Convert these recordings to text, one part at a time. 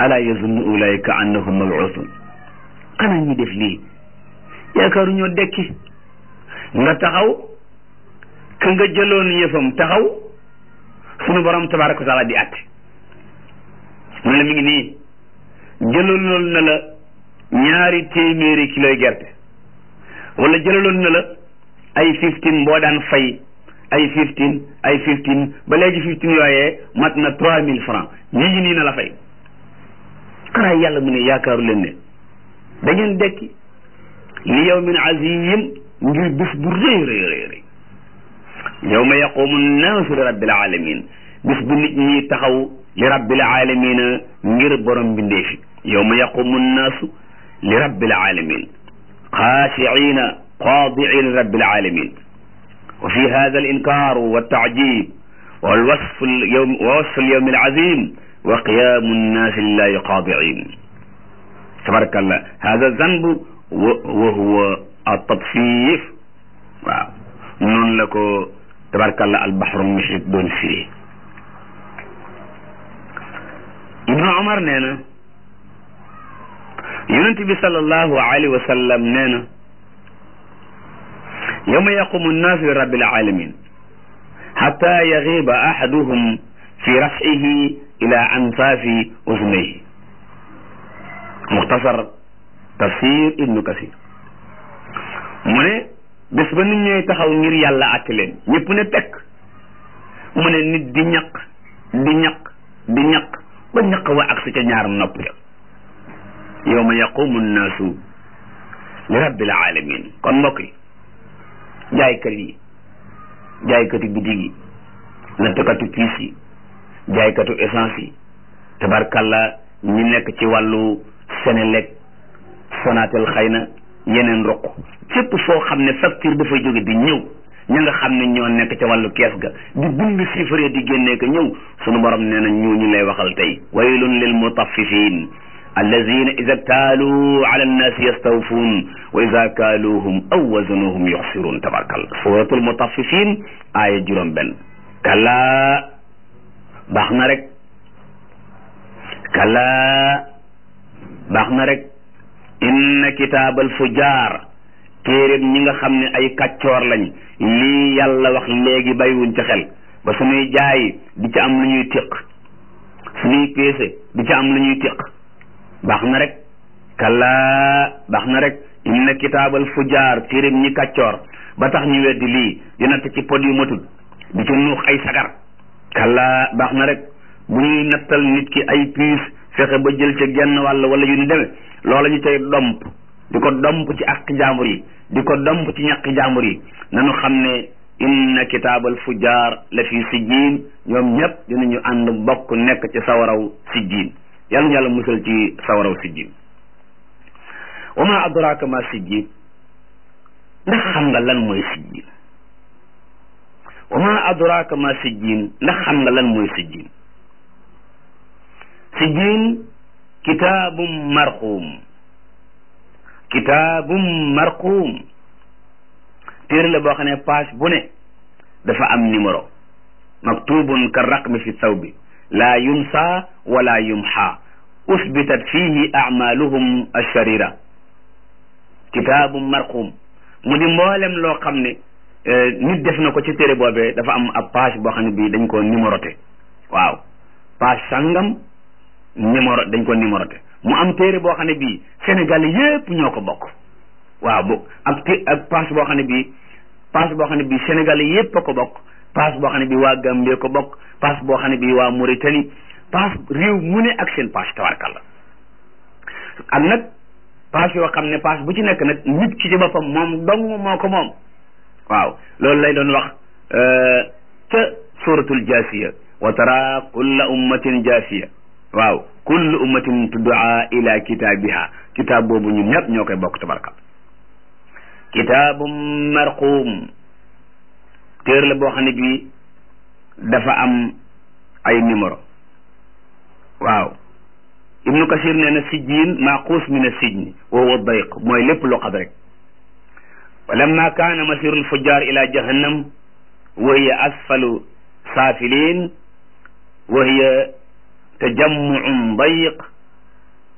ala yazunnu ulaika annahum mabuusun xanaa ñi def lii yaakaaru ñoo dekki nga taxaw ka nga jëloon yëfam taxaw sunu borom tabaraka wa taala di atte mu ne la mi ngi nii jëlaloon na la ñaari téeméeri kiloy gerte wala jëlaloon na la ay fifteen boo daan fay ay fifteen ay fifteen ba léegi fifteen yooyee mat na trois mille francs ñi ngi nii na la fay xanaa yàlla mu ne yaakaaru leen ne da ngeen dekki li yawmin azim ngir bis bu rëy rëy rëy rëy yawma yaqumu nnaasu li rabbil alamin bis bu nit ñi taxaw li rabbil alamina ngir borom bindeefi yawma yaqumu nnaasu li rabbil alamin xaashiina xaadiina li rabbil alamin wa fi hada al inkaaru wa taajib wal wasfu lyawm wa wasfu lyawmi al azim wa qiyaamu nnaasi lillahi xaadiin tabarakallah hada zanbu wa huwa at-tatfiif waaw noonu la ko tabarakallah al-bahru muhiit doon firi Ibnu Umar nee na yonent bi sallallahu alayhi wa sallam nee na yawma yaqumu nnaasu li rabbil aalamiin xataa yagiiba ahaduhum fi raf'ihi ila ansaafi uznayhi muxtasar tafsir ibnu kasir mu ne bés ba nit ñooy taxaw ngir yàlla àtte leen ñëpp ne tekk mu ne nit di ñaq di ñaq di ñaq ba ñaq wa ak sa ca ñaar nopp ya yawma yaqumu nnaasu li rabbil alamin kon mbokk yi jaaykat yi jaaykatu bitig yi nattukatu piis yi jaaykatu essence yi tabarkalla ñi nekk ci wàllu Senelec Sonatel xëy na yeneen roq fépp foo xam ne facture dafay jóge di ñëw ña nga xam ne ñoo nekk ca wàllu kees ga di bind chiffre di génnee ko ñëw sunu borom nee na ñu ñu lay waxal tey waylun lil mutaffifin allazina ida ktaaluu ala annaasi yastawfuun wa ida kaaluuhum aw wazanuhum yuxsiruun tabarkalla suratul mutaffifin aaya juróom benn kallaa baax na rek kallaa baax na rek inna kitaabal fujaar téeréb ñi nga xam ne ay kàccoor lañ lii yàlla wax léegi bàyyiwuñ ci xel ba suñuy jaay di ci am lu ñuy tiq suñuy peese di ci am lu ñuy tiq baax na rek kallaa baax na rek inna kitaabal fujaar téeréb ñi kàccoor ba tax ñu weddi lii di natt ci pod yu matul di ci nuux ay sagar kallaa baax na rek bu ñuy nattal nit ki ay piis fexe ba jël ca genn wàll wala yu ni demee loola ñu tey domp di ko domp ci ak jaambur yi di ko domp ci ñaqi jaambur yi nanu xam ne inna kitaabal fujaar la fi sijjiin ñoom ñëpp dinañu ànd bokk nekk ci sawaraw sijjiin yàlla ñu yàlla musal ci sawaraw sijjiin wa ma adraaka ma sijjiin ndax xam nga lan mooy sijjiin wa ma adraaka ma sijjiin ndax xam nga lan mooy sijjiin sijjiin kitaabum marquum kitaabum marquum téere la boo xam ne page bu ne dafa am numéro maktubun ka raqmi fi thawbi laa yunsa wala yumxa usbitat fihi acmaluhum alsharira kitaabum marquum mu di mboolem loo xam ne nit def na ko ci téere boobee dafa am ab page boo xam ne bii dañ ko numéroté waaw page sangam numéro dañ ko numéroté mu am téere boo xam ne bii Sénégal yépp ñoo ko bokk waaw bu ak té ak passe boo xam ne bii passe boo xam ne bii Sénégal yépp a ko bokk passe boo xam ne bii waa Gambie ko bokk passe boo xam ne bii waa Mauritanie passe réew mu ne ak seen passe tabarkalla ak nag passe yoo xam ne passe bu ci nekk nag nit ki ci boppam moom dong moo ko moom waaw loolu lay doon wax ca suratul jaasiya wa tara kulla ummatin jaasiya waaw kullu ummatin tuddaa ila kitaabiha kitaab boobu ñun ñëpp ñoo koy bokk tabarka kitaabum marquum téer la boo xam ne bii dafa am ay numéro waaw ibnu kasir nee na sijjiin maaquus min assijni wa huwa dayq mooy lépp lu xad rek wa lamma kaana masiru lfujjar ila jahannam wa hiya asfalu saafiliin wa hiya tajammuun dayiq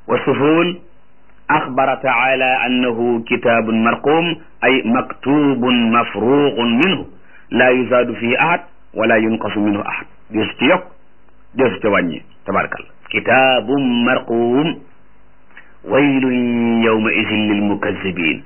wa suhul axbara taala annahu kitabun marqum ay maktubun mafruqun minhu la yuzaadu fihi ahad wala yunqasu minhu ahad deesu ci yokk deesu ci wàññi tabarakallah kitabun marqum waylun yawma idin lil mukazzibin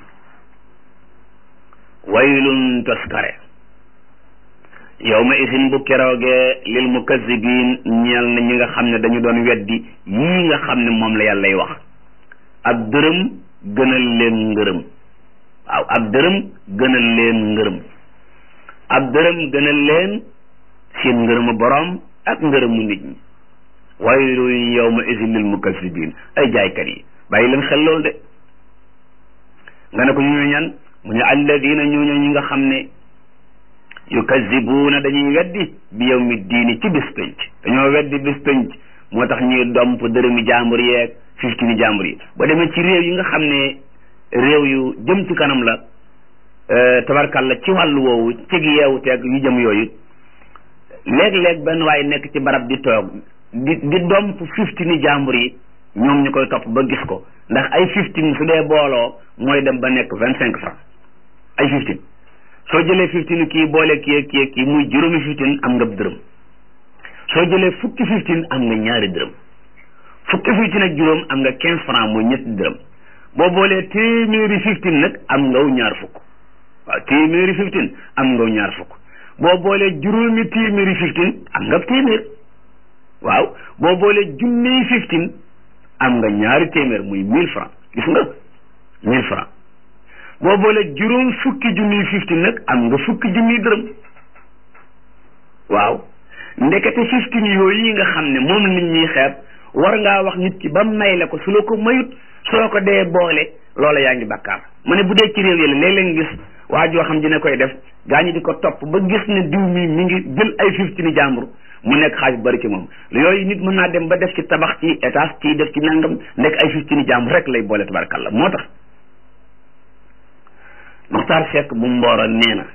waylun toskare yawma idin bu keroogee lil mukazzibin ñeel na ñi nga xam ne dañu doon weddi yii nga xam ne moom la yàllay wax ab dërëm gënal leen ngërëm waaw ab dërëm gënal leen ngërëm ab dërëm gënal leen seen ngërëmu boroom ak ngërëmu nit ñi waylun yawma idin lil mukazzibin ay jaaykat yi bàyyi leen xel loolu de nga ne ko ñu ñan mu ne alladina ñooñu ñi nga xam ne yukazibuuna dañuy weddi bi yawmi diini ci bis penc dañoo weddi bis penc moo tax ñuy domp dërëmi jàmbur yeeg fiftini jàmbur yi ba demee ci réew yi nga xam ne réew yu jëm ci kanam la tabarkalla ci wàllu woowu cig yeewu teeg yu jëm yooyu léeg-léeg benn waaye nekk ci barab di toog di di domp fiftini jàmbur yi ñoom ñu koy topp ba gis ko ndax ay fifteen su dee booloo mooy dem ba nekk vingt cinq francs ay fifteen soo jëlee fifteen kii boole kii kii kii muy juróomi fifteen am nga dërëm soo jëlee fukki fifteen am nga ñaari dërëm fukki fifteen ak juróom am nga quinze francs muy ñetti dërëm boo boolee téeméeri fifteen nag am ngaw ñaar fukk waaw téeméeri fifteen am ngaw ñaar fukk boo boolee juróomi téeméeri fifteen am nga téeméer waaw boo boolee junniy fifteen am nga ñaari téeméer muy mille francs gis nga mille francs boo boole juróom fukki junniy fifteen nag am nga fukki junniy dërëm waaw ndekete fifteen yooyu yi nga xam ne moom nit ñuy xeeb war ngaa wax nit ki ba may la ko su la ko mayut soo ko dee boole loola yaa ngi bakkaar mu ne bu dee ci réew yi la léeg-léeg nga gis waa joo xam dina koy def gaa ñi di ko topp ba gis ne diw mi mi ngi jël ay fifteen jàmbur mu nekk xaalis bu bari ci moom yooyu nit mën naa dem ba def ci tabax ci étage ci def ci nangam nekk ay fifteen jàmbur rek lay boole tabarkalla moo tax Muxtaar Sekk bu mbooro nee na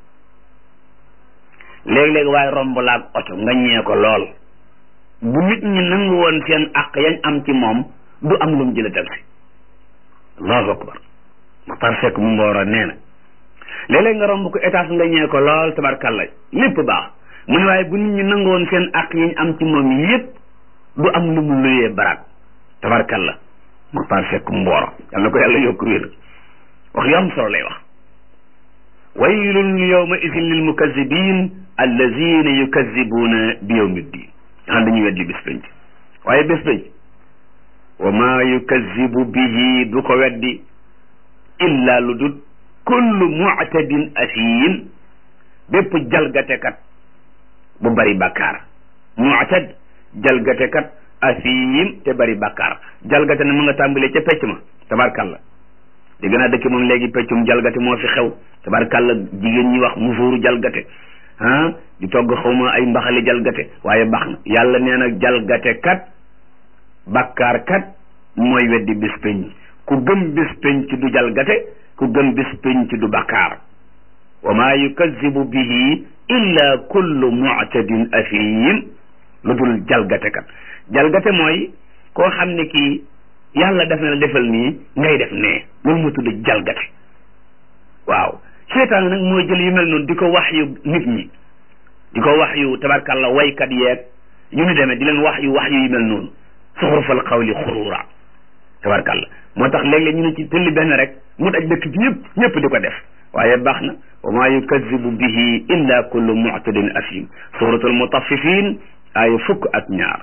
léeg-léeg waaye romb laag oto nga ñee ko lool bu nit ñi nangu woon seen àq yañ am ci moom du am lu mu jële taxi allahu akbar Muxtaar Sekk bu mbooro nee na léeg-léeg nga romb ko étage nga ñee ko lool tabarkalla lépp baax mu ne waaye bu nit ñi nangu woon seen àq yañ am ci moom yépp du am lu mu luyee baraat tabarkalla Muxtaar Sekk mbooro yàlla ko yàlla yokk wér wax yu am solo lay wax waylun yawma idin lil mukazibin allazina yukazibuuna bi yawmi ddin xam dañuy weddi bés penc waaye bés penc wa ma yukazibu bihi du ko weddi illa lu dut kullu mu'tadin asiim bépp jalgatekat bu bari bakkaar mu'tad jalgatekat asiim te bari bakkaar jalgate na mu nga tàmbalee ca pecc ma tabarkalla dégg naa dëkk moom léegi peccum jalgate moo fi xew tabarkalla jigéen ñi wax musóoru jalgate ah di togg xawma ay mbaxali jalgate waaye baax na yàlla nee na jalgate kat bakkaar kat mooy weddi bis penc ku gëm bis penc du jalgate ku gëm bis penc du bakkaar wa maa yukazibu bihi illa kullu mu'tadin athim lu dul jalgate kat jalgate mooy koo xam ne kii yàlla def na la defal nii ngay def nee loolu moo tudd jalgate waaw seytaan nag mooy jël yu mel noonu di ko wax yu nit ñi di ko wax yu tabarkalla waykat yeeg yu ñu demee di leen wax yu wax yu yu mel noonu suxurufal xawli xuruura tabarkalla moo tax léeg-léeg ñu ne ci tëlli benn rek mu daj dëkk bi ñëpp ñëpp di ko def waaye baax na wa maa yukazibu bihi illa kullu mu'tadin asim suratul mutaffifin aaya fukk ak ñaar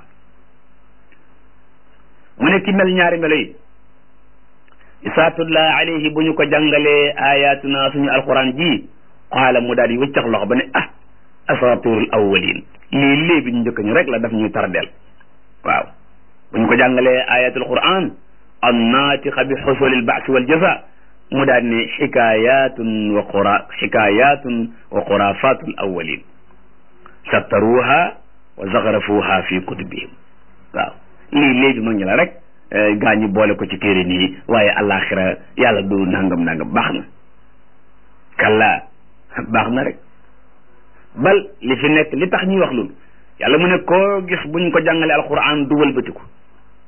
mu ne ki mel ñaari melo yi isaa tutla alayhi bu ñu ko jàngalee ayatuna suñu alquran ji qaala mu daal di wëccax loxo ba ne ah asatirul awwalin lii léebi ñu njëkk ñu rek la daf ñuy tardeel waaw bu ñu ko jàngalee ayatul quran annaatiqa bi xusulil baasi wal jaza mu daal ne xikayatun wa qura xikayatun wa xurafatul awwalin sattaruha wa zaxarafuha fi kutubihim waaw lii léegi mag ñi la rek gaa ñi boole ko ci téere nii waaye alaxira yàlla du nangam nangam baax na kalla baax na rek bal li fi nekk li tax ñuy wax loolu yàlla mu ne koo gis buñ ko jàngale alquran du wëlbatiku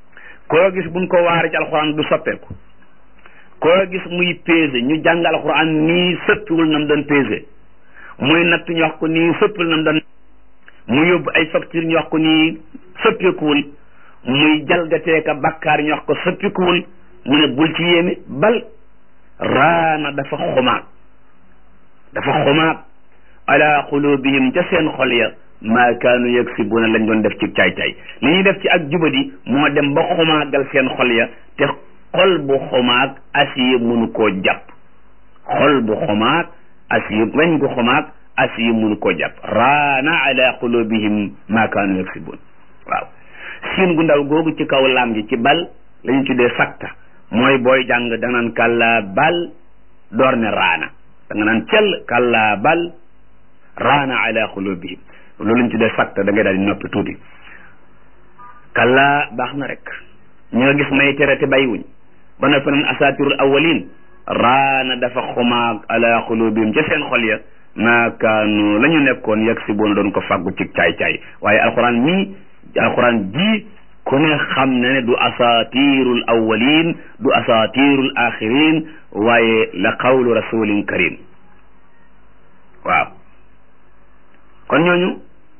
koo gis buñ ko waare ci alxuraan du soppeeku koo gis muy pesé ñu jàng alxuraan nii sëppiwul nam doon pesé muy natt ñu wax ko nii sëppiwul nam doon mu yóbbu ay facture ñu wax ko nii sëppikuwul muy jalgateeka bakkaar ñu wax ko sëppikuwul mu ne bul ci yéeme bal raana dafa xumaag dafa xumaag ala xulubihim ca seen xol ya maa kaanu yaksibuuna lañ doon def ci caay-caay li ñuy def ci ak jubadi moo dem ba xumaagal seen xol ya te xol bu xumaag asiye mënu koo jàpp xol bu xumaag asiye weñ gu xumaag asiye mënu koo jàpp raana ala qulubihim maa kaanu yaksibuun waaw siin gu ndaw googu ci kaw lam gi ci bal la ñu tuddee sakta mooy booy jàng da nga naan kàllaa bal door ne raana da nga naan cell kàllaa bal raana ala qulubihim loolu lañ tuddee sakta da ngay daal di noppi tuuti kàllaa baax na rek ñi nga gis may tere te bàyyiwuñ ba noppi naan asatirul awalin raana dafa xumaag ala qulubihim ca seen xol ya maa kaanu la ñu nekkoon yegg si boona doon ko fàggu ci caay-caay waaye alxuraan mii alxuraan ji ku ne xam ne ne du asatirul awalin du asatirul axirin waaye la qawlu rasulin karim waaw kon ñooñu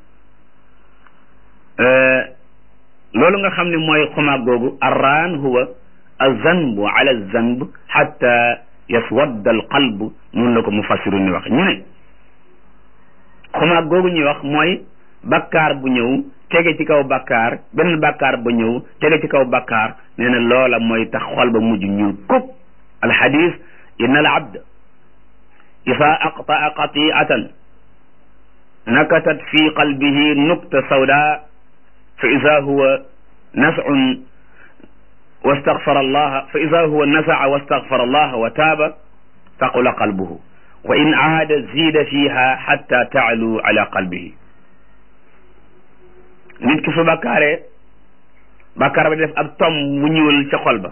loolu nga xam ne mooy xumaag googu arraan huwa azanbu ala zanb xatta yaswadda al qalb noonu la ko mufassiru ni wax ñu ne xumaag googu ñuy wax mooy bakkaar bu ñëw tege ci kaw bakkaar benn bakkaar ba ñëw tege ci kaw bakkaar nee na loola mooy tax xol ba mujj ñuul kub alxadis inna al abd isa aqtaa qatiatan nakatat fi qalbihi nukta sawda fa ida huwa nascun wastaghfara allah fa ida huwa nasaca wastaghfara allah wa taaba taqula qalbuhu wa in aada zida fiha xatta taalu ala qalbihi nit ki su bakkaaree bakkaar ba def ab tom mu ñuul ca xol ba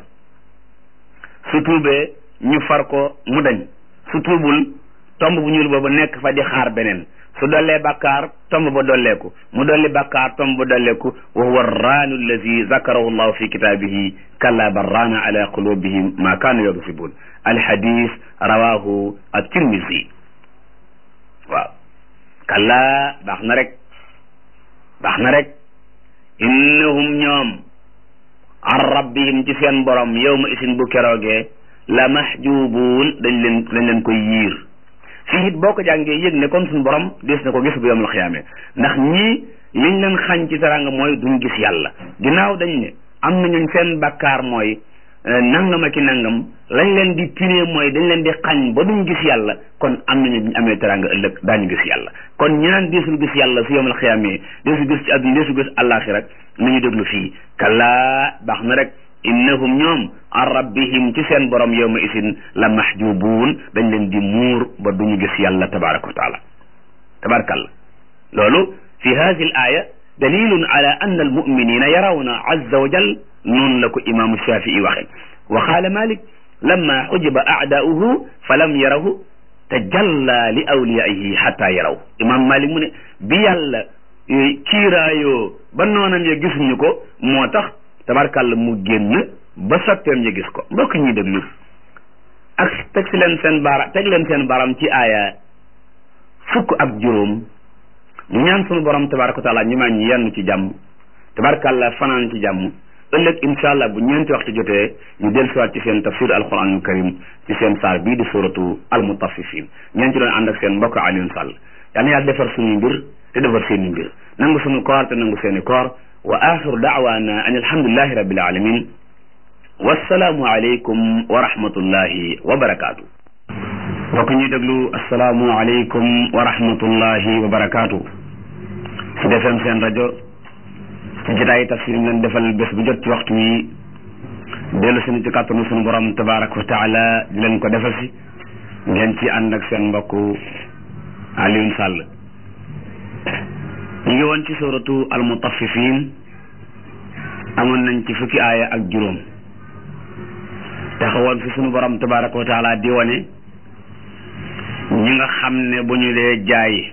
su tuubee ñu far ko mu dañ su tuubul tomb bu ñuul boobu nekk fa di xaar beneen su dollee bakkaar tomb ba dolleeku mu dolli bakkaar tomb ba dolleeku wa huwa raanu allazi zakarahu llahu fi kitaabihi kalla bal raana ala qulubihim ma kaanu yagsibun alhadis rawahu at-tirmisi waaw kalla baax na rek baax na rek innahum ñoom an rabbihim ci seen borom yawma isin bu keroogee la mahjubuun dañ leen dañ leen koy yiir fii it boo ko jàngee yëg ne kon suñu borom des na ko gis bu yawmal xiyaame ndax ñii liñ leen xañ ci taranga mooy duñ gis yàlla ginnaaw dañ ne am nañu seen bakkaar mooy nangam ak i nangam lañ leen di pinee mooy dañ leen di xañ ba duñ gis yàlla kon am nañu ñu amee taranga ëllëg daañu gis yàlla kon ñi naan deesul gis yàlla su yawmal xiyaame deesul gis ci àdduna deesul gis àllaaxira nañu déglu fii kallaa baax na rek innahum ñoom an rabbihim ci seen borom yawma isin la mahjubuun dañ leen di muur ba duñu gis yàlla tabaraka wa taala tabarakallah loolu fi hadihi al aya dalilun ala anna almuminina yarawna azza wa jal noonu la ko imaamu shafii waxe wa qaala malik lamma xujiba aadaauhu fa lam yarahu tajalla li awliyaihi xatta yaraw imam malik mu ne bi yàlla kiiraayoo ba noonam ya gisuñu ko moo tax tabarkàlla mu génn ba soppeem ya gis ko mbokk ñuy déglu ak teg si leen seen baara teg leen seen baram ci aaya fukk ak juróom ñu ñaan sunu borom tabaraka wa taala ñu maa ñu yenn ci jàmm tabarkàlla fanaan ci jàmm ëllëg incha allah bu ñeenti waxtu jotee ñu dellusiwaat ci seen tafsir alquranul karim ci seen saar bii di suratu almutaffifin ñeen ci doon ànd ak seen mbokk Alioune Sall yal na yàlla defar suñuy mbir te defar seeni mbir nangu suñu koor te nangu seeni koor wa axiru daawaana an alhamdulillahi rabbil alamin wassalaamu aleykum wa rahmatullahi wa barakaatu mbokk ñuy déglu assalaamu aleykum wa rahmatullahi wa barakaatu su defeem seen rajo ci jotaayi tafsir leen defal bés bu jot ci waxtu wi dellu suñu ci kàttanu suñu borom tabaraka wa taala di leen ko defal si ngeen ci ànd ak seen mbokk Alioune Sall ñu ngi woon ci suratu almutaffifin amoon nañ ci fukki aaya ak juróom taxawoon fi sunu borom tabaraka wa taala di wane ñi nga xam ne bu ñu dee jaay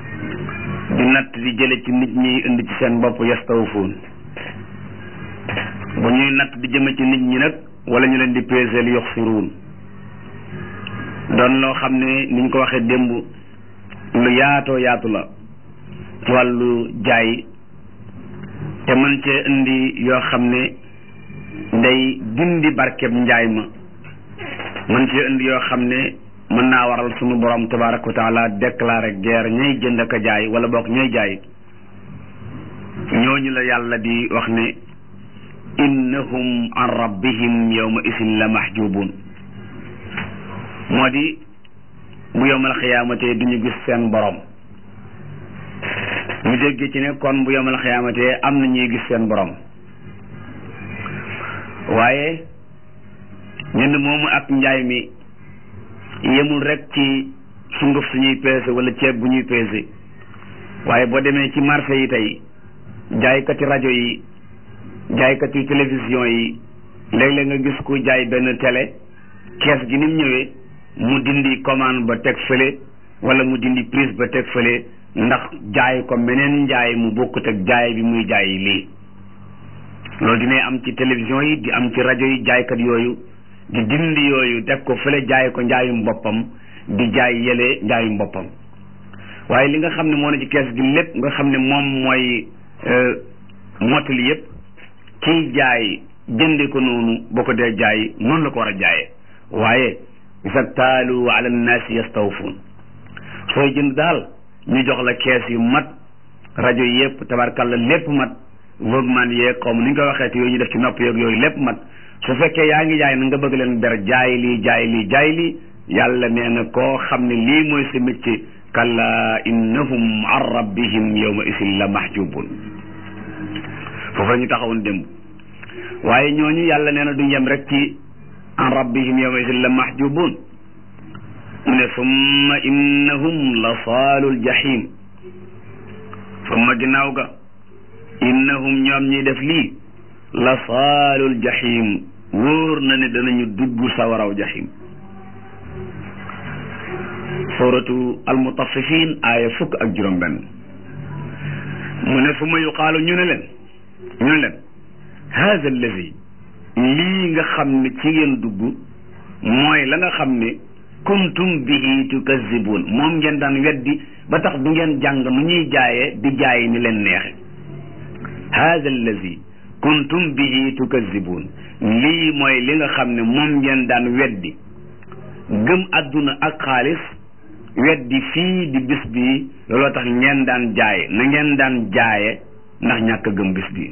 di natt di jële ci nit ñi indi ci seen bopp yastawfuun bu ñuy natt di jëme ci nit ñi nag wala ñu leen di peeseel yox siruun doon loo xam ne niñ ko waxee démb lu yaatoo yaatu la ci wàllu jaay te mën cee indi yoo xam ne day dindi barkeb njaay ma mën cee indi yoo xam ne mën naa waral sunu borom tabaraka wa taala déclaré guerre ñay jënd ak a jaay wala boog ñay jaay ñooñu la yàlla di wax ne innahum an rabbihim yawma isin la mahjubun moo di bu yowmal xiyaamatee du ñu gis seen borom ñu dégg ci ne kon bu yowmal xiyaamatee am na ñuy gis seen borom waaye ñenn moomu ak njaay mi yemul rek ci sunguf suñuy peese wala ceeb bu ñuy peese waaye boo demee ci marché yi tey jaaykati rajo yi jaaykati télévision yi léeg-léeg nga gis ku jaay benn télé kees gi ni mu ñëwee mu dindi commande ba teg fële wala mu dindi prise ba teg fële ndax jaay ko meneen njaay mu bokkut ak jaay bi muy jaay lii loolu dinay am ci télévision yi di am ci rajo yi jaaykat yooyu di dindi yooyu teg ko fële jaay ko njaayum boppam di jaay yële njaayum boppam waaye li nga xam ne moo ne ci kees gi lépp nga xam ne moom mooy mottali yëpp kiy jaay jënde ko noonu boo ko dee jaay noonu la ko war a jaayee waaye isa taalu ala nnaasi yastawfuun sooy jënd daal ñu jox la kees yu mat rajo yëpp tabarkalla lépp mat vogueman yeeg xaw ma ni ñu koy waxee te yooyu ñu def ci nopp yeeg yooyu lépp mat su fekkee yaa ngi jaay na nga bëgg leen ber jaay lii jaay lii jaay lii yàlla nee na koo xam ne lii mooy sa métier kalla innahum an rabbihim yawma isin la mahjubun foofu la ñu taxawoon démb waaye ñooñu yàlla nee na duñ yem rek ci an rabbihim yawma isin la mahjubun mu ne summa innahum la saalul jahim summa ginnaaw ga innahum ñoom ñuy def lii la saalul jahim wóor na ne danañu dugg sawaraw jahim suratu almutaffifin aaya fukk ak juróom benn mu ne summa yuqaalu ñu ne leen ñu ne leen haada allazi lii nga xam ne ci ngeen dugg mooy la nga xam ne kuntum bihi tukazibun moom ngeen daan weddi ba tax du ngeen jàng nu ñuy jaayee di jaay ni leen neexe haada allazi kuntum bihi tukazibun lii mooy li nga xam ne moom ngeen daan weddi gëm àdduna ak xaalis weddi fii di bis bii looloo tax ngeen daan jaaye na ngeen daan jaaye ndax ñàkk gëm bis bii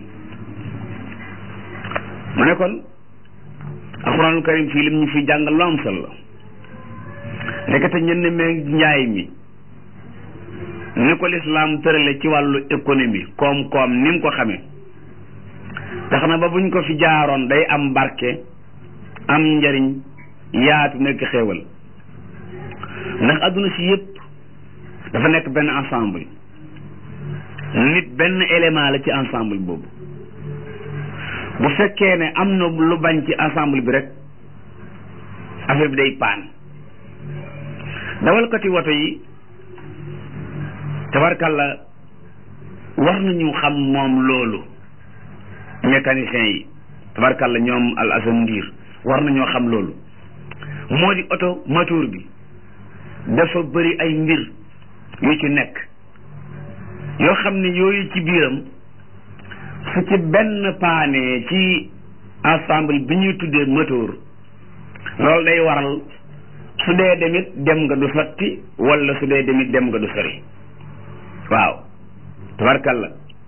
mu ne kon alxuraanul karim fii lim ñu fi jàngal lu am solo la ndekete ñenn meeg njaay mi ni ko lislaam tërale ci wàllu économie koom-koom ni mu ko xamee tax na ba buñ ko fi jaaroon day am barke am njariñ yaatu nekk xéewal ndax adduna si yëpp dafa nekk benn ensemble nit benn élément la ci ensemble boobu bu fekkee ne am na lu bañ ci ensemble bi rek affaire bi day paan dawalkati woto yi tabarkalla war nañu xam moom loolu mécanicien yi tabarkalla ñoom al asan ndiir war nañoo xam loolu moo di oto moteur bi dafa bëri ay mbir yu ci nekk yoo xam ne yooyu ci biiram su ci benn paane ci ensemble bi ñuy tuddee moteur loolu day waral su dee demit dem nga du sotti wala su dee demit dem nga du sori waaw tabarkalla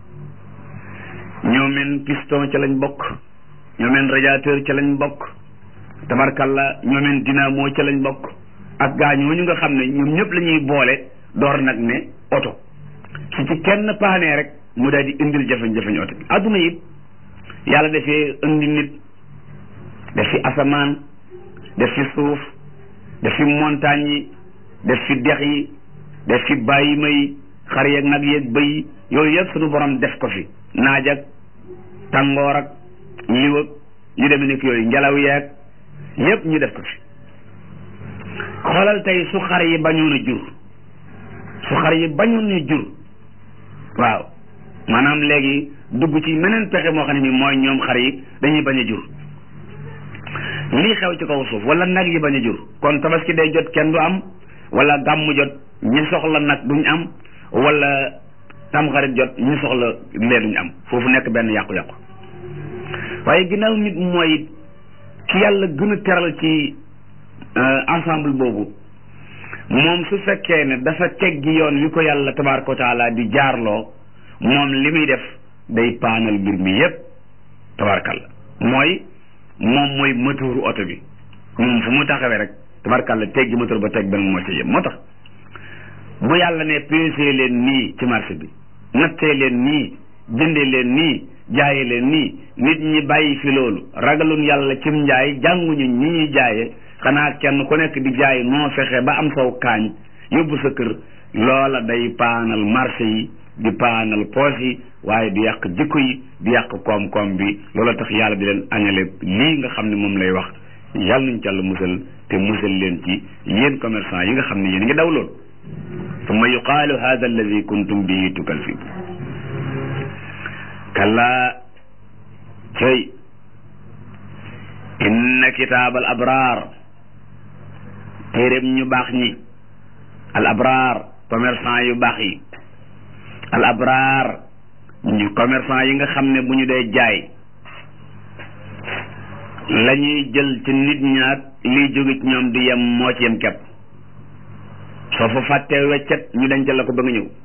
ñoo men piston ca lañ bokk ñoo men radiateur ca lañ bokk tabarkalla ñoo men dynamo ca lañ bokk ak gaa ñooñu nga xam ne ñoom ñëpp la ñuy boole door nag ne oto su ci kenn paanee rek mu daal di indil jafe-jafe oto bi adduna it yàlla dafee indi nit def fi asamaan def fi suuf def fi montagne yi def fi dex yi def fi bàyyima yi xar yeeg nag yeeg bëy yooyu yëpp suñu borom def ko fi naaj ak tàngoor ak liw ak yu demee nekk yooyu ngelaw yeeg yëpp ñu def ko fi xoolal tey su xar yi bañoon a jur su xar yi bañoon a jur waaw maanaam léegi dugg ci meneen pexe moo xam ne mi mooy ñoom xar yi dañuy bañ a jur lii xew ci kaw suuf wala nag yi bañ a jur kon tabaski day jot kenn du am wala gàmmu jot ñi soxla nag duñ am wala tamxarit jot ñi soxla lee duñ am foofu nekk benn yàqu-yàqu waaye ginnaaw nit mooy ki yàlla gën a teral ci ensemble boobu moom su fekkee ne dafa teggi yoon wi ko yàlla tabaaraka wa taala di jaarloo moom li muy def day paanal mbir mi yépp tabaarkalla mooy moom mooy moteuru oto bi moom fu mu taxawee rek tabaarkalla teggi moteur ba teg benn moo ci yem moo tax bu yàlla ne peesee leen nii ci marché bi nattee leen nii jëndee leen nii jaaye leen nii nit ñi bàyyi fi loolu ragalun yàlla cim njaay jànguñu ñi ñuy jaaye xanaa kenn ku nekk di jaay noo fexe ba am saw kaañ yóbbu sa kër loola day paanal marché yi di paanal poos yi waaye di yàq jikko yi di yàq koom-koom bi loola tax yàlla di leen añale lii nga xam ne moom lay wax yàlla nañ ci yàlla musal te musal leen ci yéen commerçant yi nga xam ne yéen ngi daw lool summa yuqaalu hada alladi kuntum bihi tukalfibu kallaa cey inna kitaab al abraar téeréb ñu baax ñi al abraar commerçant yu baax yi al abraar ñu commerçant yi nga xam ne bu ñu dee jaay la ñuy jël ci nit ñaat liy jóge ci ñoom di yem moo ci yem kepp soo fa fàttee weccet ñu dencal la ko ba nga ñëw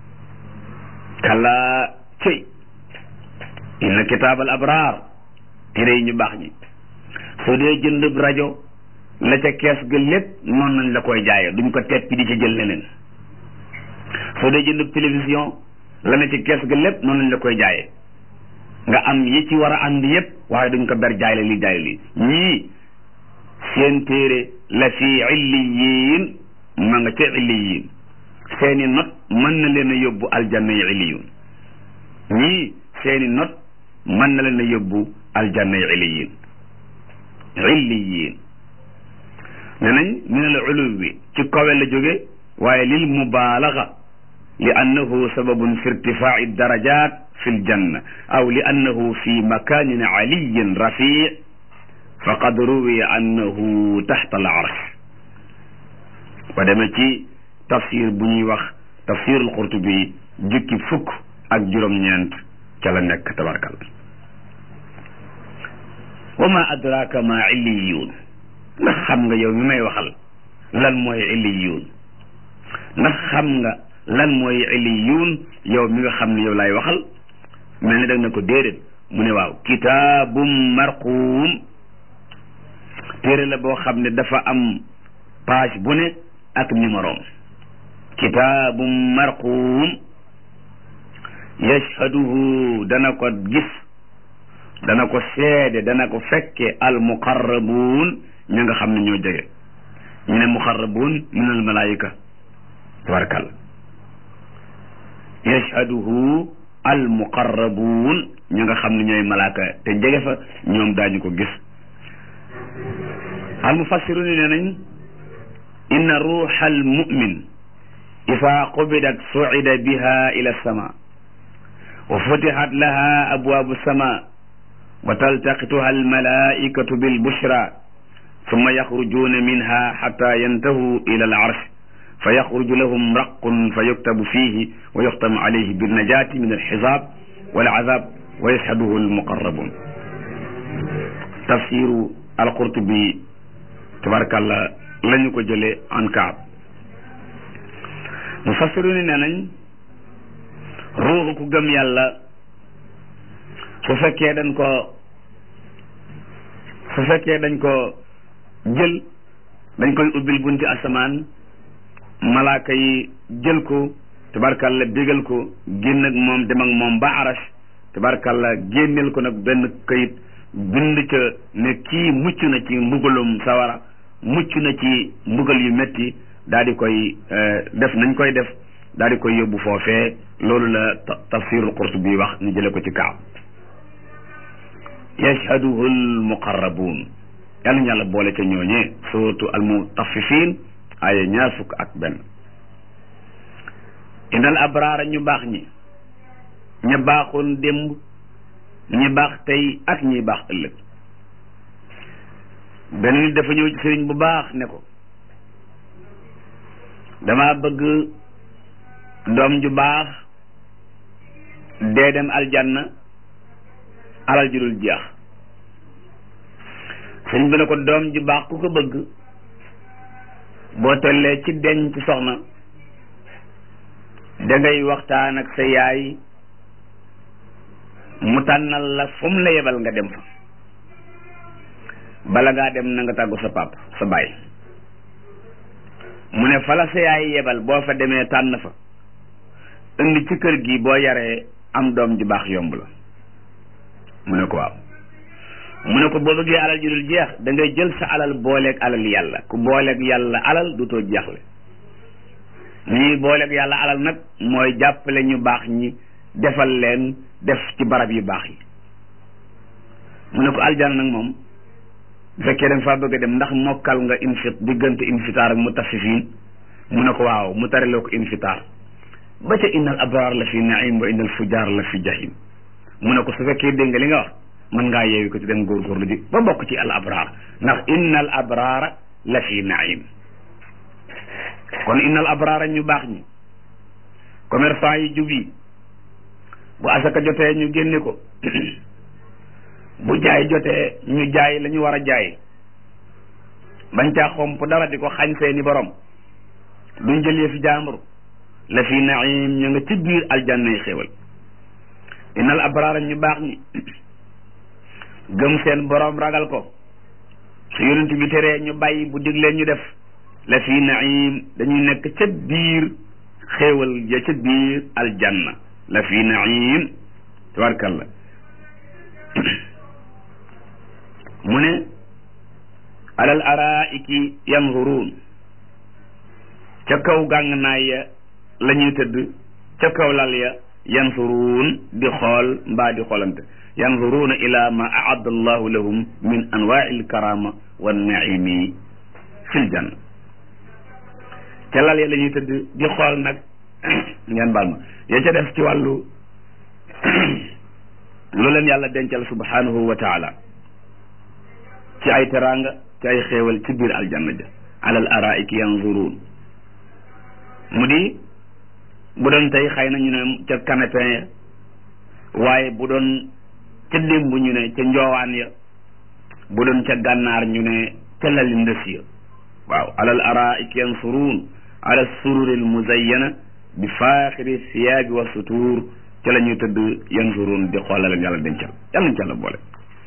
kallaa cey inna kitaab al abraar téere yi ñu baax ñi soo dee jënd rajo la ca kees ga lépp noonu nañ la koy jaaye duñ ko teppi di ci jël leneen soo dee jënd télévision la ne ci kees ga lépp noonu nañ la koy jaaye nga am yi ci war a ànd yépp waaye duñ ko ber jaay la li jaay li ñii seen téere la fii illiyin ma nga ca illiyin seeni not mën na leen a yóbbu aljanna yi illiyun ñii seeni not mën na leen a yóbbu aljanna yi illiyin illiyin ne nañ min al uluwi ci kawe la jóge waaye lil mubaalaga li annahu sababun fi irtifaa'i darajat fi ljanna aw li annahu fi makanin aliyin rafi faqad ruwiya annahu taxta al arsh ba demee ci tafsir bu ñuy wax tafsir al qurtubi jukki fukk ak juróom-ñeent ca la nekk tabarkal wa ma adraka ma illiyuun ndax xam nga yow mi may waxal lan mooy illiyuun ndax xam nga lan mooy illiyuun yow mi nga xam ne yow laay waxal mel ni dag na ko déedéet mu ne waaw kitaabum marquum téere la boo xam ne dafa am page bu ne ak numéroom kitaabum marquum yashhaduhu dana ko gis dana ko seede dana ko fekke al muqarrabuun ñi nga xam ne ñoo jege ñu ne muqarrabuun min al malaayika tabarakalla yashhaduhu al muqarrabuun ñi nga xam ne ñooy malaaka te jege fa ñoom daañu ko gis al mufassirun nee nañ inna ruuxa al mu'min isaa qubidat sucida biha ila sama wa futixat laha abwaabu sama wa taltaqituha almalaikatu bilbushra summa yaxrujuuna minha xata yantahu ila alarsh fa yaxruju lahum raqun fa yuktabu fihi wa yuxtamu alayhi binnajati min alxisaab walazab wa yashhaduhu almuqarrabun tafsiru alqurtubi tabarakallah la ñu ko jëlee an kaab mufassiruni nee nañ ruuxu ku gëm yàlla su fekkee dañ ko su fekkee dañ ko jël dañ koy ubbil bunti asamaan malaaka yi jël ko tabarkalla bégal ko génn ak moom dem ak moom ba aras tabarkalla génneel ko nag benn kayit bind ca ne kii mucc na ci mbugalum sawara mucc na ci mbugal yu metti daal di koy def nañ koy def daal di koy yóbbu foofee loolu la tafsirul qurtubi wax ñu jële ko ci kaab yashhaduhu almuqarrabuun yàlla ñu yàlla boole ca ñooñee suratu almutaffifin aya ñaar fukk ak benn innal abraara ñu baax ñi ña baaxoon démb ñi baax tey ak ñi baax ëllëg benn nit dafa ñëw ci sëriñ bu baax ne ko dama bëgg doom ju baax dee dem aljanna alal ju dul jeex sëriñ bi ne ko doom ju baax ku ko bëgg boo tollee ci denc soxna dangay waxtaan ak sa yaay mu tànnal la fu mu la yebal nga dem fa bala ngaa dem na nga tàggu sa pap sa baay mu ne fa la sa yaay yebal boo fa demee tànn fa indi ci kër gi boo yaree am doom ju baax yomb la mu ne ko waaw mu ne ko boo bëggee alal ju dul jeex da ngay jël sa alal booleeg alal yàlla ku booleeg yàlla alal du too jeexle ni ñuy booleeg yàlla alal nag mooy jàppale ñu baax ñi defal leen def ci barab yu baax yi mu ne ko aljana nag moom bu fekkee da nga faa bëgg a dem ndax mokkal nga infit diggante infitaar ak mu tafifiin mu ne ko waaw mu tariloo ko infitaar ba ca innal abraar la fi naim wa innal fujaar la fi jahim mu ne ko su fekkee dégg nga li nga wax mën ngaa yeewi ko ci dem góorgóorlu ji ba bokk ci al abraar ndax innal abraara la fi naim kon innal abraara ñu baax ñi commerçant yi jub yi bu asaka jotee ñu génne ko bu jaay jotee ñu jaay la ñu war a jaay bañ caa xomp dara di ko xañ seeni borom duñ jëlee fi jaambur la fi naim ñu nga ci biir aljanna yi xéewal innal abraara ñu baax ñi gëm seen borom ragal ko su yonent bi teree ñu bàyyi bu diglee ñu def la fi naim dañuy nekk ca biir xéewal ja ca biir aljanna la fi naim tabarkalla mu ne alal araiki yanzuruun ca kaw gàng naay ya la ñuy tëdd ca kaw lal ya yanzuruun di xool mbaa di xoolante yanzuruuna ila ma aadda allahu lahum min anwaai alkarama wannaimi fi ljanna ca lal ya la ñuy tëdd di xool nag ngeen baal ma ya ca def ci wàllu lu leen yàlla dencal subhanahu wa taala ci ay teraanga ci ay xéewal ci biir aljanna ja alal araiki yanzuruun mu di bu doon tey xëy na ñu ne ca canapé ya waaye bu doon ca démb ñu ne ca njoowaan ya bu doon ca gànnaar ñu ne ca lali ndës ya waaw alal araiki yanzuruun ala sururil muzayyana bi faaxiri siyaabi wa sutuur ca la ñuy tëdd yanzuruun di xoolal leen yàlla dencal yàlla nañ ca la boole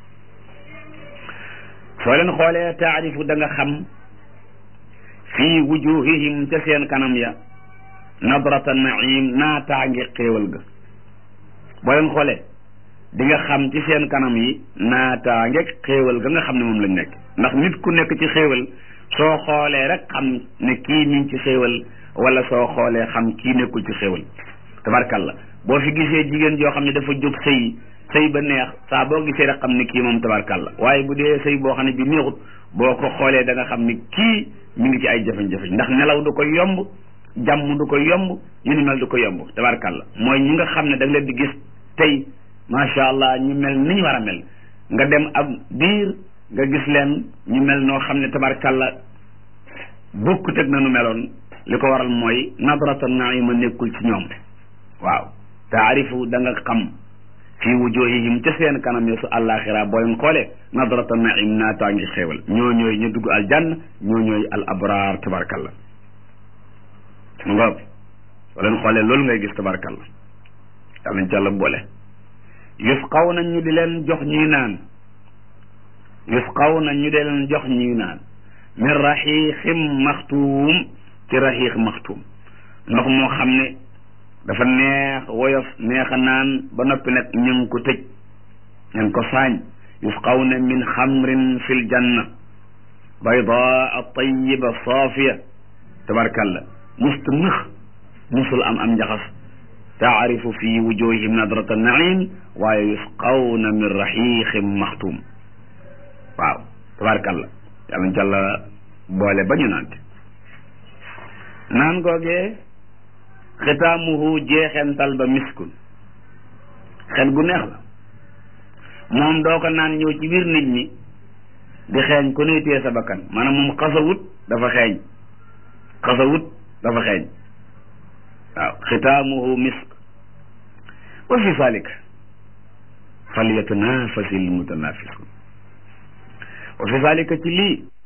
soo leen xoolee taarifu da nga xam fii wujuhihim ca seen kanam ya nadrata naim naataange xéewal ga boo leen xoolee di nga xam ci seen kanam yi naataange xéewal ga nga xam ne moom lañ nekk ndax nit ku nekk ci xéewal soo xoolee rek xam ne kii mi ngi ci xéewal wala soo xoolee xam kii nekkul ci xéewal tabarkalla boo fi gisee jigéen joo xam ne dafa jóg sëy sëy ba neex saa boo gisee rek xam ne kii moom tabarkalla waaye bu dee sëy boo xam ne bi neexut boo ko xoolee da nga xam ne kii mi ngi ci ay jafe-jafe ndax nelaw du ko yomb jàmm du ko yomb yu ni mel du ko yomb tabarkalla mooy ñi nga xam ne da nga leen di gis tey macha allah ñu mel ni ñu war a mel nga dem ab biir nga gis leen ñu mel noo xam ne tabarkalla bokkut ak na nu meloon li ko waral mooy nadrata naima nekkul ci ñoom waaw taarifu da nga xam fii wujuhihim ca seen kanam ya su àllaaxira boo leen xoolee nadrata naim naataa ngi xéewal ñoo ñooy ñu dugg aljanna ñoo ñooy al abraar tabarkalla mu ngoog soo leen xoolee loolu ngay gis tabarkalla yàlla nañ ci yàlla boole yusqaw na ñu di leen jox ñuy naan yusqaw na ñu di leen jox ñuy naan min raxiixim maxtuum ci raxiix maxtuum ndox moo xam ne dafa neex woyof neex a naan ba noppi nag ñu ngi ko tëj ñu ngi ko saañ yusqawna min xamrin fi ljanna baydaa tayiba saafiya tabarkalla musta nëx musul am am njaxas taarifu fi wujuhihim nadrata naim waaye yusqawna min raxiixin maxtuum waaw tabarkalla yàlla ñu jàlla boole ba ñu naante naan googee xitaamuhu jeexental ba miskun xet gu neex la moom doo ko naan ñëw ci biir nit ñi di xeeñ ku ne téye sa bakkan maanaam moom xasawut dafa xeeñ xasawut dafa xeeñ waaw xitaamuhu misk wa fi zalika falyatanafasi almutanafisun wa fi zalika ci lii